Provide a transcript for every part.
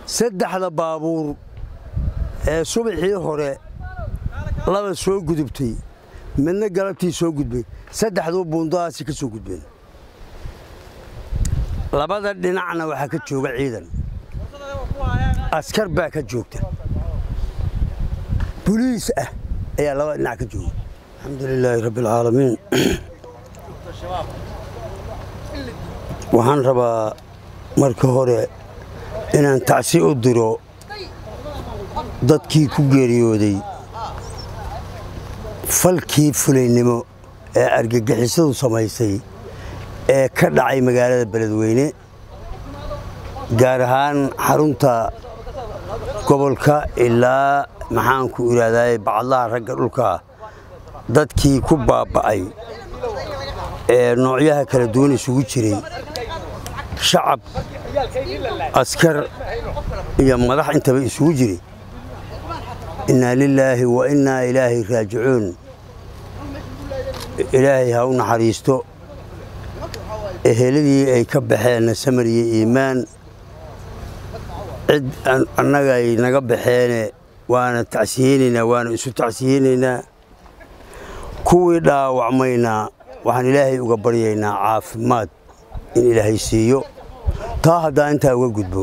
saddexda baabuur ee subaxii hore laba soo gudubtay midna galabtii soo gudbay saddexduu buundadaasi ka soo gudbeen labada dhinacna waxaa ka jooga ciidan askar baa ka joogta buliis ah ayaa labada dhinac ka jooga alxamdu lilaahi rabbi alcaalamiin waxaan rabaa marka hore inaan tacsi u diro dadkii ku geeriyooday falkii fulaynimo ee argagixisadu samaysay ee ka dhacay magaalada beledweyne gaar ahaan xarunta gobolka ilaa maxaanku idhaahdaa bacadlaha ragga dhulka dadkii ku baaba'ay ee noocyaha kala duwan isugu jiray shacab askar iyo madax intaba isugu jiray innaa lilaahi wa innaa ilaahi raajicuun ilaahay ha u naxariisto eheladii ay ka baxeenna samar iyo iimaan cid annaga ay naga baxeene waana tacsiyeynaynaa waana isu tacsiyeynaynaa kuwii dhaawacmaynaa waxaan ilaahay uga baryaynaa caafimaad in ilaahay siiyo taa haddaa intaa uga gudbo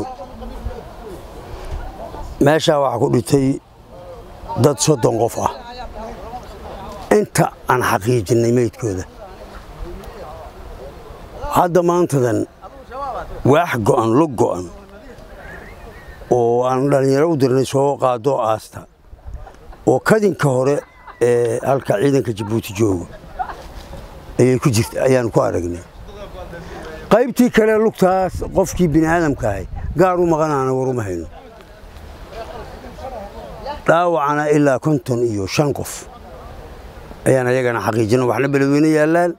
meeshaa waxaa ku dhintay dad soddon qof ah inta aan xaqiijinnay meydkooda hadda maantadan waax go'an lug go'an oo aan dhallinyaro u dirnay soo qaadoo aasta oo kadinka hore ee halka ciidanka jabuuti jooga ayay ku jirta ayaan ku aragnay qaybtii kale lugtaas qofkii bini aadamka ahay gaar u maqanaana waruma hayno dhaawacana ilaa konton iyo shan qof ayaan ayagana xaqiijina waxna beledweyne yaallaan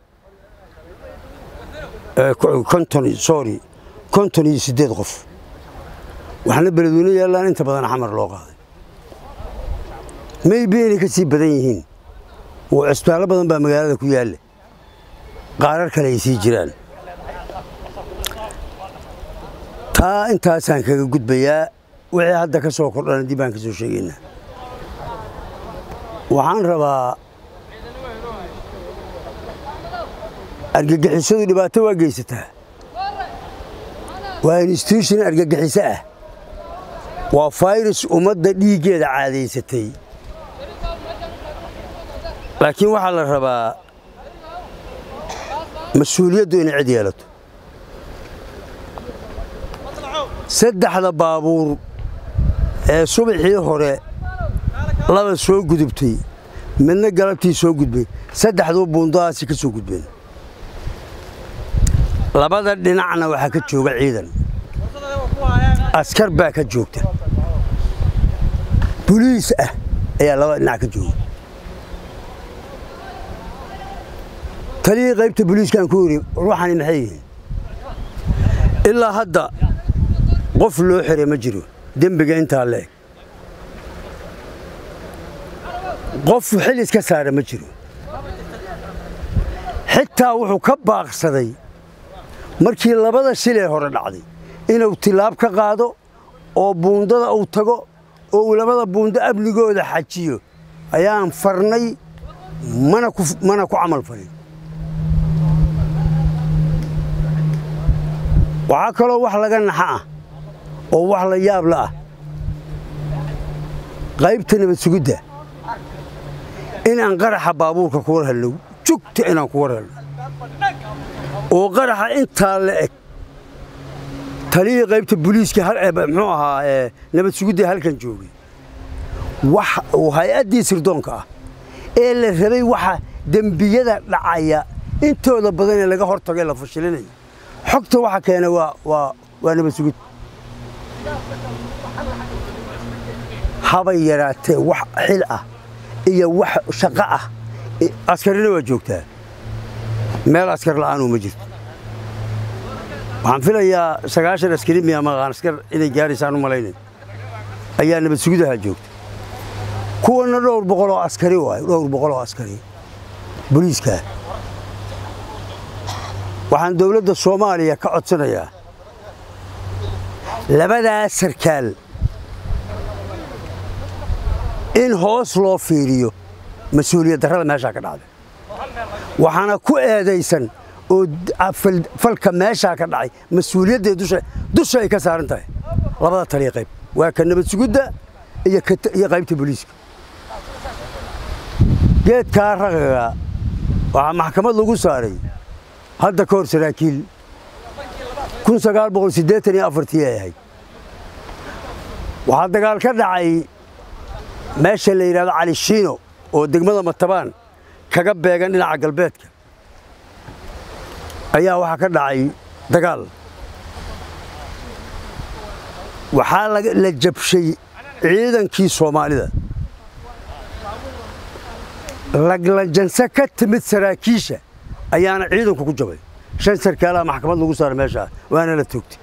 konton sorry konton iyo siddeed qof waxna beledweyne yaallaan inta badan xamar loo qaaday maybe inay ka sii badan yihiin oo cisbitaallo badan baa magaalada ku yaalla qaarar kale ay sii jiraan taa intaasaan kaga gudbayaa wixii hadda ka soo kordhana dib baan ka soo sheegaynaa waxaan rabaa argagixisadu dhibaato waa geysataa waa institution argagixiso ah waa fayrus ummadda dhiiggeeda caadaysatay laakiin waxaa la rabaa mas-uuliyaddu inay cid yeelato saddexda baabuur ee subaxii hore laba soo gudubtay midna galabtii soo gudbay saddexduu buundadaasi ka soo gudbeen labada dhinacna waxaa ka jooga ciidan askar baa ka joogta buliis ah ayaa labada dhinac ka jooga taliyii qaybta buliiskaan ku yidhi ruuxani maxay yihiin ilaa hadda qof loo xiray ma jiro dembiga intaa leeg qof xil iska saara ma jiro xitaa wuxuu ka baaqsaday markii labada shilee hore dhacday inuu tilaab ka qaado oo buundada uu tago oo uu labada buundo amnigooda xajiyo ayaan farnay mana ku camal falin waxaa kaloo wax laga naxa ah oo wax la yaab la ah qaybta nabad sugidda inaan qaraxa baabuurka ku war helno jugta inaan ku war helno oo qaraxa intaa la eg taliyii qaybta buliiska muxuu ahaa nabad sugidda halkan joogay wax uu hay-addii sirdoonka ah ee la rabay waxa dembiyada dhacaya intooda badan ee laga hor tago ee la fashilinayo xogta waxa keena waa nabad sugid habay yaraatee wax xil ah iyo wax shaqo ah askarina waa joogtaa meel askar la'aanuu ma jirto waxaan filayaa sagaashan askari miya maqaan askar inay gaaraysaan u malaynay ayaa nabad sugidaha joogta kuwana dhowr boqol oo askari waay dhowr boqol oo askari booliiskaa waxaan dowladda soomaaliya ka codsanayaa labadaas sarkaal in hoos loo fiiriyo mas-uuliyad darrada meeshaa ka dhacday waxaana ku eedaysan oo falka meeshaa ka dhacay mas-uuliyadday dusha ay ka saaran tahay labada taliya qayb waa ka nabad sugudda iyo qaybta booliiska geedkaa raqaga waxaa maxkamad lagu saaray hadda ka hor saraakiil ay ahayd waxaa dagaal ka dhacay meesha la yidhahdo cali shiino oo degmada matabaan kaga beegan dhinaca galbeedka ayaa waxaa ka dhacay dagaal waxaa la jabshay ciidankii soomaalida laglajanse ka timid saraakiisha ayaana ciidanku ku jabay shan sarkaalaha maxkamad lagu saaray meeshaa waana la toogtay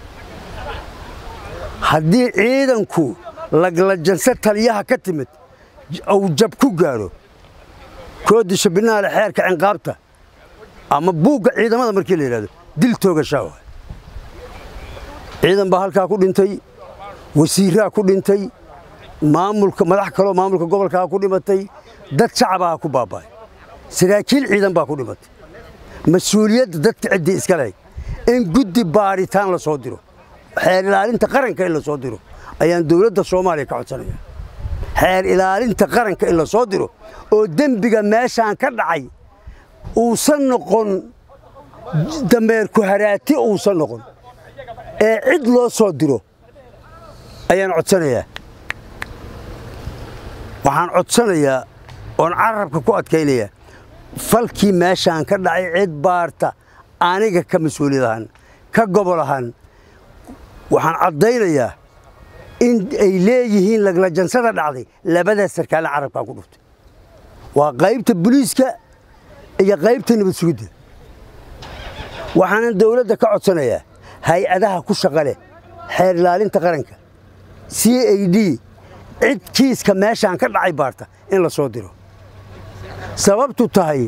haddii ciidanku laglajanse taliyaha ka timid uu jab ku gaadho koodisha binaale xeerka cinqaabta ama buugga ciidamada markii la yidhahdo dil toogashaa waay ciidan baa halkaa ku dhintay wasiiraa ku dhintay maamulka madax kaloo maamulka gobolkaa ku dhimatay dad shacabaa ku baaba'ay saraakiil ciidan baa ku dhimatay mas-uuliyadda dadka ciddii iska lehay in guddi baadhitaan la soo diro xeer ilaalinta qaranka in la soo diro ayaan dowladda soomaaliya ka codsanaya xeer ilaalinta qaranka in la soo diro oo dembiga meeshaan ka dhacay uusan noqon dameerku haraati uusan noqon ee cid loo soo diro ayaan codsanayaa waxaan codsanayaa oon carabka ku adkaynayaa falkii meeshaan ka dhacay cid baarta aniga ka mas-uuliyad ahaan ka gobol ahaan waxaan caddaynayaa in ay leeyihiin laglajansada dhacday labadaas sarkaale carabkaa ku dhuftay waa qaybta boliiska iyo qaybta nabad sugidda waxaanan dawladda ka codsanayaa hay-adaha ku shaqa leh xeer ilaalinta qaranka c a d cid kiiska meeshaan ka dhacay baarta in la soo diro sababtu tahay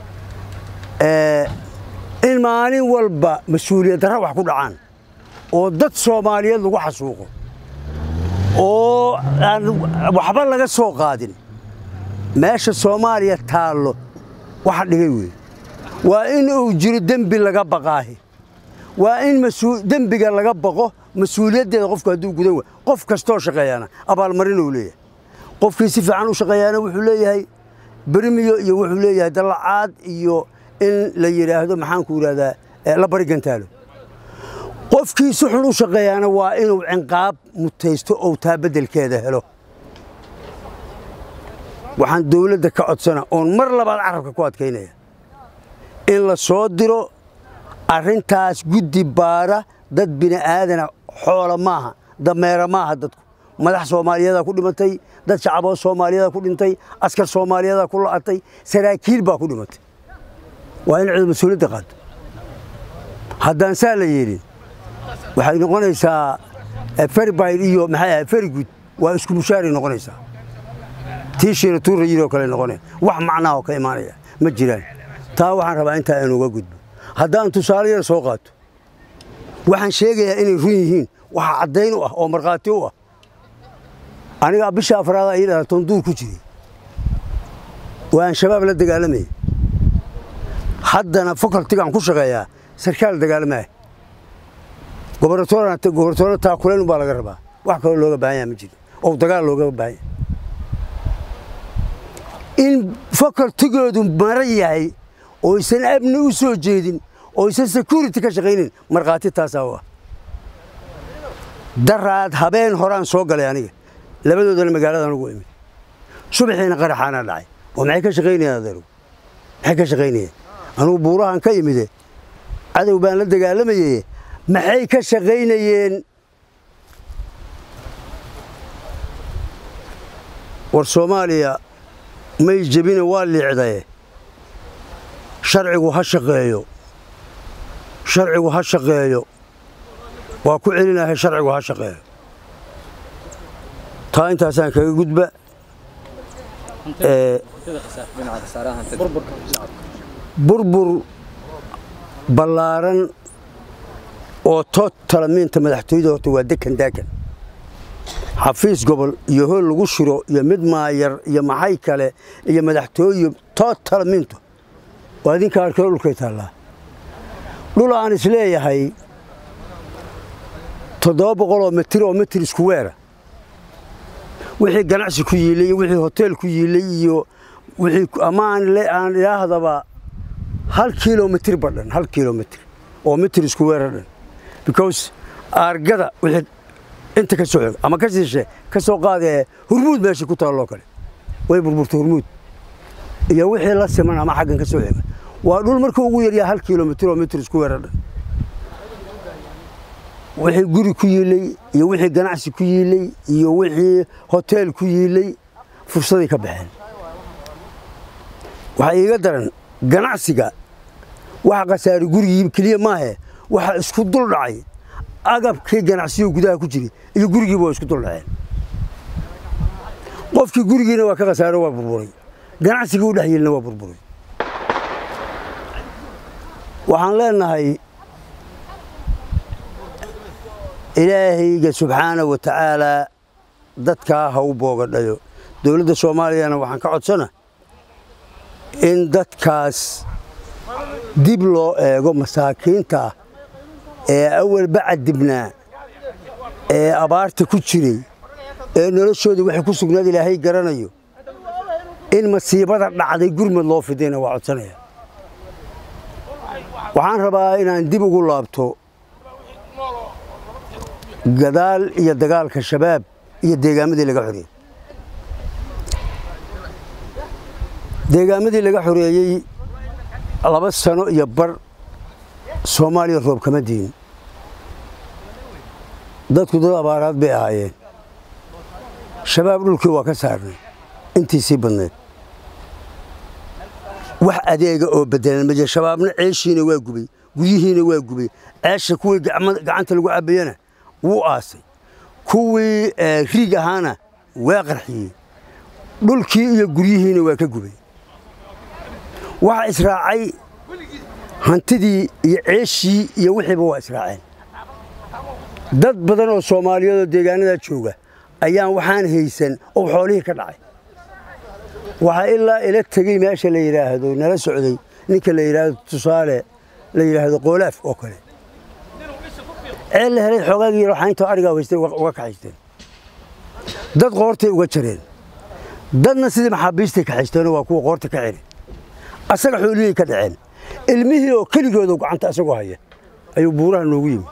in maalin walba mas-uuliyad darra wax ku dhacaan oo dad soomaaliyeed lagu xasuuqo oo aan waxba laga soo qaadin meesha soomaaliya taallo waxa dhigay wey waa in uu jiro dembi laga baqaahi waa in dembiga laga baqo mas-uuliyaddeeda qofku hadduu gudan wa qof kastoo shaqeeyaana abaalmarin uu leeyahay qofkii si fiican u shaqeeyaana wuxuu leeyahay berimiyo iyo wuxuu leeyahay dallacaad iyo in la yidhaahdo maxaanku idhahdaa la bari gantaalo qofkii si xun u shaqeeyaana waa inuu cinqaab mutaysto ou taa beddelkeeda helo waxaan dawladda ka codsana oon mar labaad carabka ku adkaynaya in la soo diro arrintaas guddi baara dad bini'aadana xoola maaha dameera maaha dadku madax soomaaliyeedaa ku dhimatay dad shacaboo soomaaliyeeda ku dhintay askar soomaaliyeedaa ku la'atay saraakiil baa ku dhimatay waa in cid mas-uuliyadda qaado haddaan saa la yeelin waxay noqonaysaa ferbayl iyo maxay ahay ferigud waa isku mushaaray noqonaysaa tiishiina tuura yidoo kale noqonaya wax macnaha oo ka imaanaya ma jiraan taa waxaan rabaa intaa inuga gudbo haddaan tusaale yar soo qaato waxaan sheegayaa inay run yihiin waxa caddayn u ah oo markhaati u ah anigaa bisha afraada ii dhala tonduur ku jiray waan shabaab la dagaalamayay haddana facultigaan ku shaqeeyaa sarkaal dagaalamaah gobornatoora taakuleen baa laga rabaa wax kaloo looga baahan yaha ma jiro oo dagaal looga baahan yahay in facultigoodu maran yahay oo aysan amni u soo jeedin oo aysan security ka shaqaynin markhaati taasaa u ah daraad habeen horaan soo galay aniga labadoodana magaaladan ugu imid subaxiina qaraxaana dhacay oo maxay ka shaqaynayaan adeeru maxay ka shaqaynayeen anugu buurahan ka imide cadow baan la dagaalamayay maxay ka shaqaynayeen war soomaaliya may jebine waa liicdaye sharcigu ha shaqeeyo sharcigu ha shaqeeyo waa ku celinahay sharcigu ha shaqeeyo taa intaasaan kaga gudba burbur ballaaran oo totalamiinta madaxtooyada horta waa dekan daakan xafiis gobol iyo hool lagu shiro iyo mid maayar iyo maxay kale iyo madaxtooye totalamiintu waa idinka arkeo dhulkay taallaa dhul aan isleeyahay toddoba boqoloo mitir oo mitir isku weera wixii ganacsi ku yiilay iyo wixii hoteel ku yiilay iyo wixii ama aan idhaahdaba hal kilomitir ba dhan hal kilomitir oo mitir isku weera dhan because aargada wixii inta ka soo xog ama ka siishe ka soo qaadee hurmuud meesha ku taalloo kale way burburtay hurmuud iyo wixii la siman ama xaggan ka soo xega waa dhul markuu ugu yaryaa hal kilomitir oo mitir isku weera dhan wixii guri ku yiilay iyo wixii ganacsi ku yiilay iyo wixii hoteel ku yiilay fursaday ka baxeen waxaa iiga daran ganacsiga waxa khasaari gurigii keliya maahe waxa isku dul dhacay agabkii ganacsiyo gudaha ku jiray iyo gurigiiba waa isku dul dhaceen qofkii gurigiina waa ka khasaaro waa burburay ganacsigii u dhex yelina waa burburay waxaan leenahay ilaahayga subxaana wa tacaalaa dadkaa ha u boogadhayo dowladda soomaaliyana waxaan ka codsana in dadkaas dib loo eego masaakiinta ah ee awalba cadibnaa ee abaarta ku jiray ee noloshooda waxay ku sugnaad ilaahay garanayo in masiibada dhacday gurmad loo fidayna waa codsanaya waxaan rabaa inaan dib ugu laabto gadaal iyo dagaalka shabaab iyo deegaamadii laga xoreeyey deegaamadii laga xoreeyey laba sano iyo bar soomaaliya roob kama diin dadku dad abaaraad bay ahaayeen shabaab dhulkii waa ka saarnay intiisii badnayd wax adeega oo bedelan ma jira shabaabna ceeshiina waa gubay guryihiina waa gubay ceesha kuwii gacanta lagu cabayana wuu aasay kuwii riig ahaana waa qarxiyey dhulkii iyo guryihiina waa ka gubay waxa israacay hantidii iyo ceeshii iyo wixiiba waa israaceen dad badan oo soomaaliyeedoo deegaanadaa jooga ayaan waxaan haysan oo xoolihii ka dhacay waxaa ilaa ila tegey meesha la yidhaahdo nala socday ninka la yidhaahdo tusaale la yidhaahdo qoolaaf oo kale ceel la helay xoogaagii raxaynta arigaa haystay uga kaxaysteen dad qoortay uga jareen dadna sidii maxaabiistay kaxaysteenoo waa kuwa qoorta ka celi asaga xoolihii ka dhaceen ilmihii oo keligooda gacanta asagoo haya ayuu buuraha noogu yimi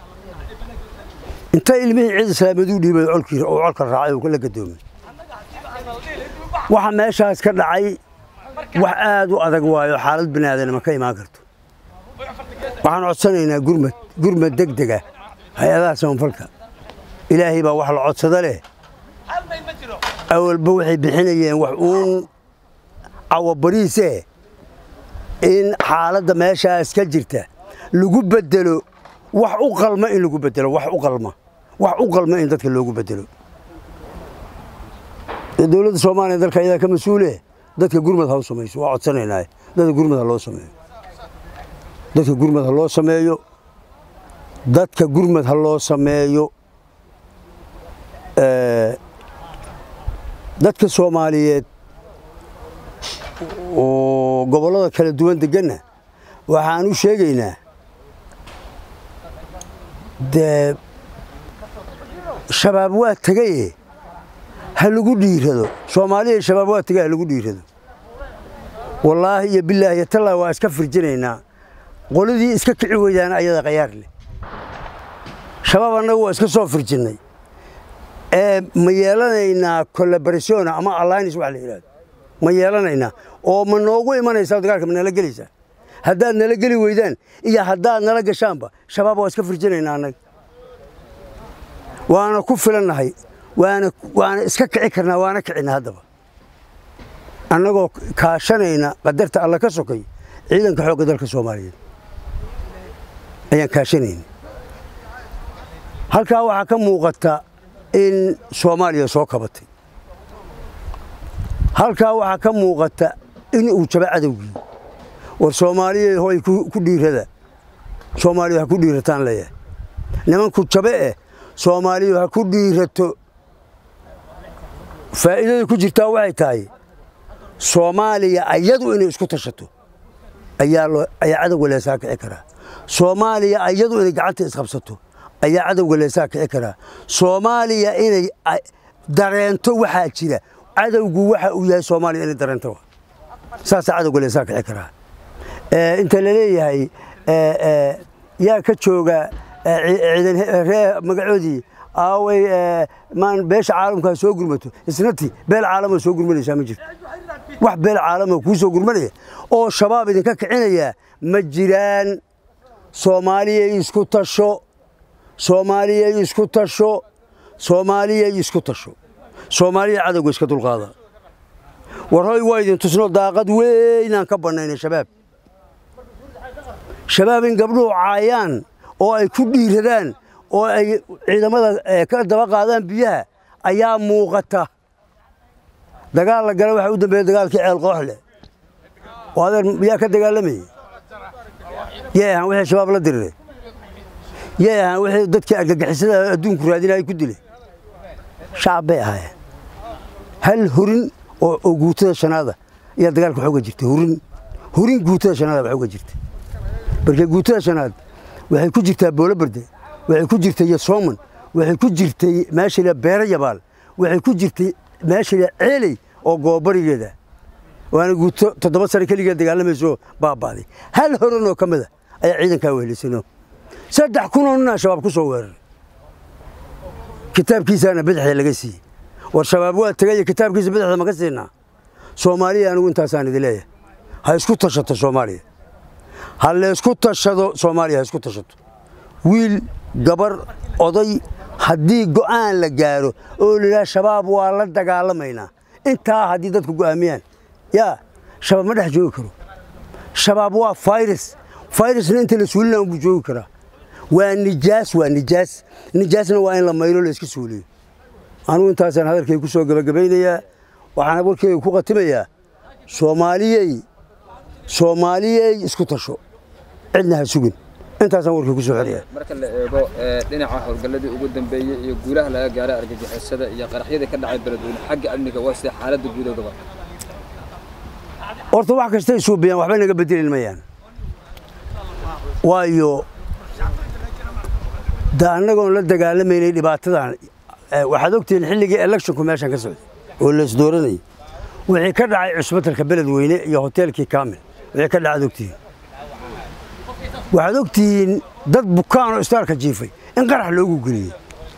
inta ilmihii ciid islaamiyadu dhiibay colkii oo colka raacay oo la gadoomay waxa meeshaas ka dhacay wax aad u adag waayo xaalad biniaadanima ka imaan karto waxaan codsanaynaa gurmad gurmad degdega hay-adaha samafalka ilaahay baa wax la codsada leh awalba waxay bixinayeen wax uun cawabariisee in xaaladda meeshaas ka jirta lagu bedelo wax u qalma in lagu bedelo wax u qalma wax u qalma in dadka loogu bedelo dowladda soomaaliya dalka ayadaa ka mas-uule dadka gurmad ha u samayso waa codsanaynaa dadka gurmad ha loo sameeyo dadka gurmad ha loo sameeyo dadka gurmad ha loo sameeyo dadka soomaaliyeed oo gobollada kala duwan deganna waxaan u sheegaynaa dee shabaab waa tegaye ha lagu dhiirado soomaaliya shabaab waa tegay ha lagu dhiirado wallaahi iyo bilaahi iyo tallaahi waa iska firjinaynaa qoladii iska kici weydaana ayada khayaar leh shabaab annagu waa iska soo firjinnay ee ma yeelanaynaa collaboration ama alliance wax la yidhahdo ma yeelanaynaa oo ma noogu imanaysaa dagaalka ma nala gelaysaa haddaad nala geli weydaan iyo haddaad nala gashaanba shabaab waa iska firjinaynaa annaga waana ku filannahay waana waana iska kici karnaa waana kicina haddaba annagoo kaashanayna qadarta alla ka sokay ciidanka xoogga dalka soomaaliyeed ayaan kaashanayna halkaa waxaa ka muuqata in soomaaliya soo kabatay halkaa waxaa ka muuqata in uu jaba cadowgii war soomaaliya hoy ku dhiirada soomaaliya ha ku dhiirataan leeyahay nimanku jabe eh soomaaliyu ha ku dhiirato faa'iidada ku jirtaa waxay tahay soomaaliya ayadu inay isku tashato ayaa cadowga leesaa kici karaa soomaaliya ayadu inay gacanta isqabsato ayaa cadowga leesaa kici karaa soomaaliya inay dareento waxaa jira cadowgu waxa uu yahay soomaaliya inay dareento saasaa cadowga leesaa kici karaa inta la leeyahay yaa ka jooga ciidan ree magacoodii aaway maan beesha caalamkaa soo gurmato isnati beel caalamoo soo gurmanaysaa ma jirto wax beel caalamoo kuu soo gurmanaya oo shabaab idinka kicinayaa ma jiraan soomaaliyay isku tasho soomaaliyay isku tasho soomaaliyay isku tasho soomaaliya cadowga iska dulqaada war hoy waa idin tusno daaqad weynaan ka bannaynay shabaab shabaab in gabdhuhu caayaan oo ay ku dhiiradaan oo ay ciidamada ka daba qaadaan biyaha ayaa muuqata dagaal la gala waxaa u dambeeya dagaalkii ceel qooxle oo adeer yaa ka dagaalamayey yay ahaan wixii shabaab la diriray yay ahaan wixii dadkii argagixisada adduunku raadinaya ku dilay shacab bay ahaayeen hal hurin oo guutada shanaada ayaa dagaalka xooga jirtay hurin hurin guutada shanaada ba xooga jirtay marka guutada shanaad waxay ku jirtaa boolo berde waxay ku jirtay yosooman waxay ku jirtay meeshale beero yabaal waxay ku jirtay meeshale ceeley oo goobarigeeda waana guuto toddoba sane keligeed dagaalamayso baabaaday hal horan oo ka mida ayaa ciidankaa wehlisano saddex kunoo nina shabaab ku soo weeraray kitaabkiisaana badaxda laga siiyey war shabaab waa tegaya kitaabkiisa badaxda maka siinaa soomaaliya anigu intaasaan idin leeyahay ha isku tashato soomaaliya ha laysku tashado soomaaliya ha isku tashato wiil gabar oday haddii go'aan la gaaro oo layidhaha shabaab waa la dagaalamaynaa intaa haddii dadku go'aamiyaan yaa shabaab ma dhex joogi karo shabaab waa fayrus fayrusna inta la suulina unbuu joogi karaa waa nijaas waa nijaas nijaasna waa in la maylo la iska suuliyo anugu intaasaan hadalkay ku soo gebagabaynayaa waxaan warkeyga ku khatimayaa soomaaliyey soomaaliyey isku tasho cidna ha sugin intaasaan warkii ku soo xeliya marka la eego dhinaca howlgalladii ugu dambeeyey iyo guulaha laga gaaray argagixisada iyo qaraxyadii ka dhacay beledweyne xagga amniga waa sida xaaladda guudoodaba horta wax kastay suubiyaan waxba naga bedelin mayaan waayo da annagoon la dagaalamaynay dhibaatadan waxaad ogtihiin xilligii electionku meeshan ka socday oo laisdooranayay wixii ka dhacay cusbatalka beledweyne iyo hoteelkii kaamil wixii ka dhacad ogtihiin waxaad ogtihiin dad bukaanoo istaarka jiifay in qarax loogu geliyey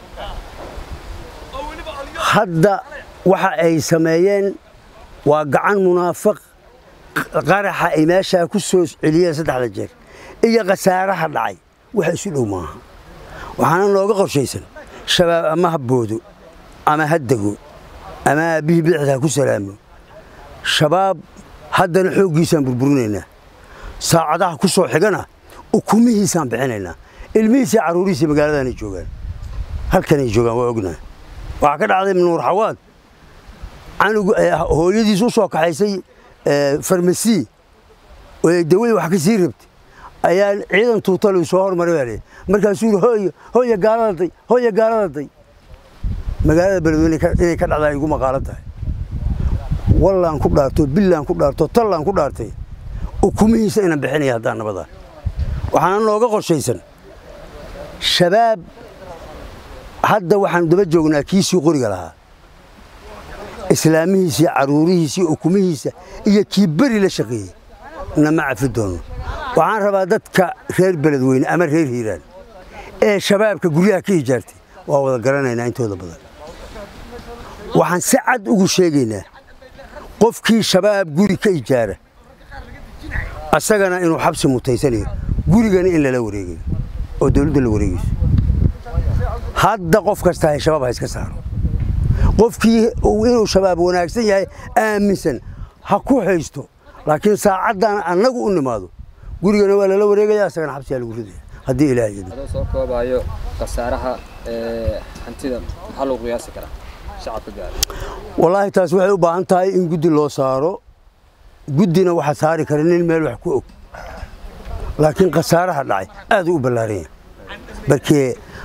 hadda waxa ay sameeyeen waa gacan munaafiq qaraxa ay meeshaa ku soo celiyeen saddexda jeer iyo khasaaraha dhacay waxa isu dhow maaha waxaana nooga qorshaysan shabaab ama ha boodo ama ha dego ama aabbihii bidixda ha ku salaamo shabaab haddana xooggiisaan burburinaynaa saacadaha ku soo xigana ukumihiisaan bixinaynaa ilmihiisii carruurihiisii magaaladaanay joogaan halkanay joogaan waa ognaha waxaa ka dhacday nuur xawaad canug hooyadiis u soo kaxaysay farmasi oo dawada wax ka sii rabtay ayaa ciidan tuutalu soo hormaray baa leeyahay markaasuu yidhi hooyo hooya gaaladaday hooya gaaladaday magaalada beledweyne inay ka dhacdaa igu maqaalo tahay wallaan ku dhaarto billaan ku dhaarto tallaan ku dhaartay ukumihiisa inaan bixinaya haddaan nabadaa waxaana nooga qorshaysan shabaab hadda waxaan daba joognaa kiisii qoriga lahaa islaamihiisii carruurihiisii ukumihiisa iyo kii beri la shaqeeyey nama cafi doono waxaan rabaa dadka reer beledweyne ama reer hiiraan ee shabaabka guryaha ka ijaartay waa wada garanaynaa intooda badan waxaan si cad ugu sheegaynaa qofkii shabaab guri ka ijaara asagana inuu xabsi mutaysanayo gurigana in lala wareegayo oo dawladda la wareegayso hadda qof kasta hay shabaab ha iska saaro qofkii inuu shabaab wanaagsan yahay aaminsan ha ku haysto laakiin saacaddan annagu u nimaado gurigana waa lala wareegaya asagana xabsiyaa lagu ridaya haddii ilaah yidhi adoo soo koobaayo khasaaraha hantida maxaa lagu qiyaasi karaa shacabka gaara wallaahi taas waxay u baahan tahay in guddi loo saaro guddina waxa saari kara nin meel wax ku og laakiin khasaaraha dhacay aad u ballaaran yahay markee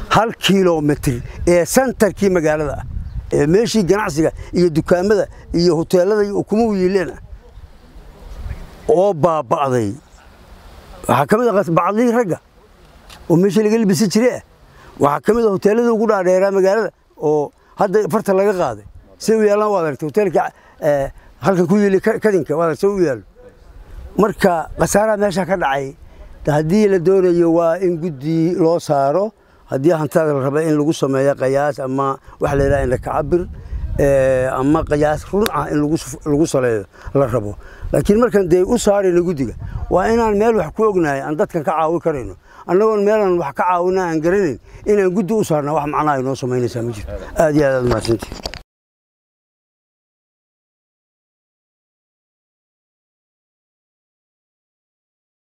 hal kilomitr ee santarkii magaalada ah ee meeshii ganacsiga iyo dukaamada iyo hoteelada iyo ukumuhu yiileen ah oo baaba'day waxaa ka mid a bacdihii ragga oo meeshii laga libisi jire ah waxaa ka mid a hoteelladii ugu dhaadheeraa magaalada oo hadda farta laga qaaday say u yaallaan waad aragtay hoteelka halkan ku yiili kadinka waad say u yaallo marka khasaaraha meesha ka dhacay haddii la doonayo waa in guddi loo saaro haddii hantada la raba in lagu sameeyo qayaas ama waxa la yidhaha indhakacabir ama qayaas run ah in lagu saleeyo la rabo laakiin markaan dee u saarayno guddiga waa inaan meel wax ku ognahay aan dadkan ka caawin karayno annagoon meelaan wax ka caawina aan garanayn inaan guddi u saarna wax macnaha inoo samaynaysaa ma jirto aad iyo aad aad mahadsantii